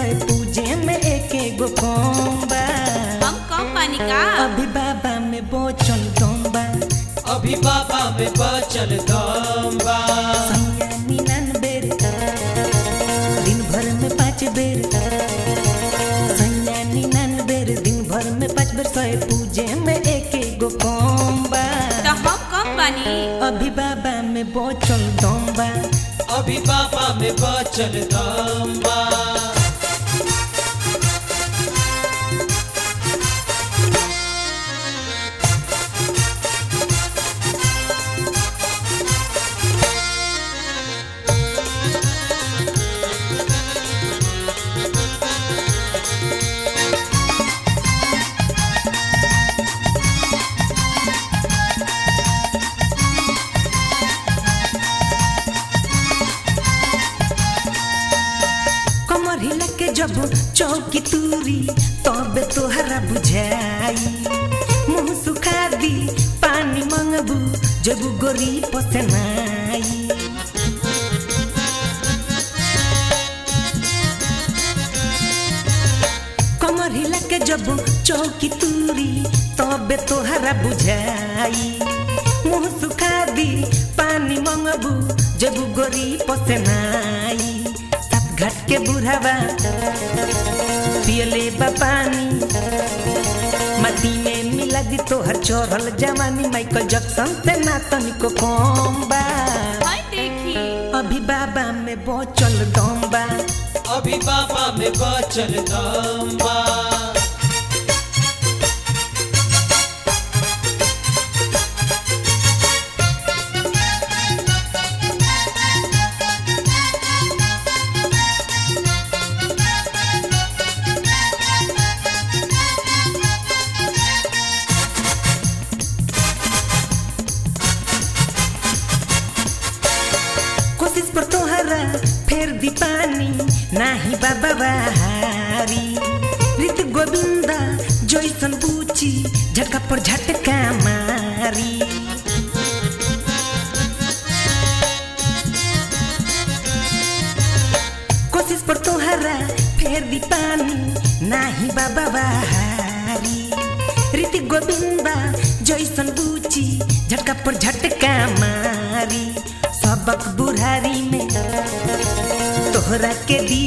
सय पूजे में एक एगो कोम्बा हम कम पानी का अभी बाबा में बोचल दोम्बा अभी बाबा में बचल दम बा सैया निन्यानबे दिन भर में पाँच बेर सैया निन्यानबे दिन भर में पाँच बेर सय पूजे में एक एगो कोम्बा तो हम कम पानी अभी बाबा में बोचल दोम्बा अभी बाबा में बचल दम बा कमर हिला के जब चौकी तूरी तब तोहरा बुझाई मुंह सुखा दी पानी मंगबू जब गोरी पसनाई कमर हिला के जब चौकी तूरी तब तोहरा बुझाई मुंह सुखा दी पानी मंगबू जब गोरी पसनाई सात घाट के बुढ़ावा पियले बा पानी मती में मिला दी तोहर चढ़ल जवानी माइकल जैक्सन से ना तनिको कम बा हाय देखी अभी बाबा में बचल दम बा अभी बाबा में बचल दम बा कोशिश पर तोहरा फेर दी पानी नाही बाबा बहारी ऋत गोविंदा जैसन पूछी झटका पर झटका मारी कोशिश पर तोहरा फेर दी पानी नाही बाबा बहारी ऋत गोविंदा जैसन बूची झटका पर झटका मारी सबक बुढ़ारी में तोहरा के दी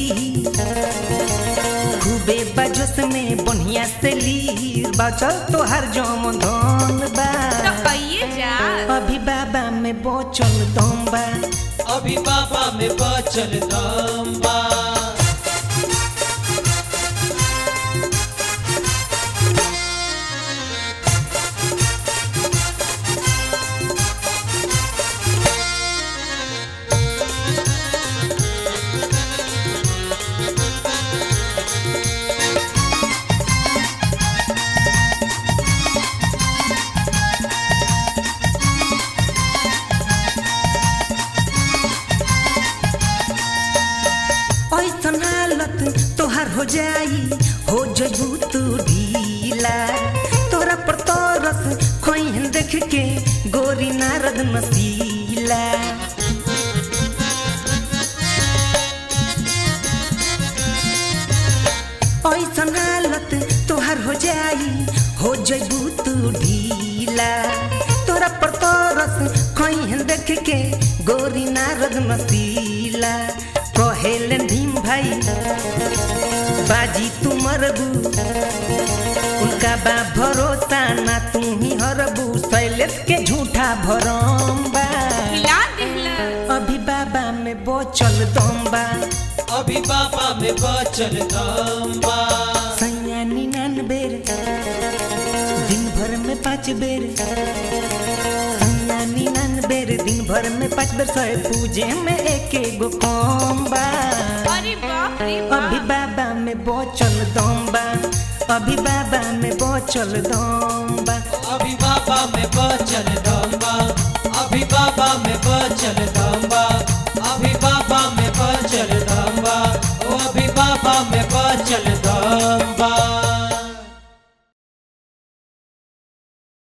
खूबे बजस में बढ़िया से ली बचल तोहर जम धन बा तो कहिए जा अभी बाबा में बचल दम बा अभी बाबा में बचल दम बा ऐसन हालत तोहर हो जाई हो जबू तू ढीला तोरा पर तरस खोइन देख के गोरी नारद नसीला ऐसन हालत तोहर हो जाई हो जबू तू ढीला तोरा पर तरस खोइन देख के गोरी नारद नसीला कहेलन भीम भाई बाजी तू मरबू उनका बा भरोसा ना तू ही हरबू शैलेश के झूठा भरम बा हिला दिहला अभी बाबा में बचल दम बा अभी बाबा में बचल दम बा सैया निन्यानबे दिन भर में पाँच बेर सैया निन्यानबे दिन भर में पाँच बेर सय पूजे में एक एगो कम बा अरे बाप रे अभी बाप बाबा में बचल दम बा अभी बाबा में बचल दम बा अभी बाबा में बचल दम बा अभी बाबा में बचल दम बा अभी बाबा में बचल दम बा ओ अभी बाबा में बचल दम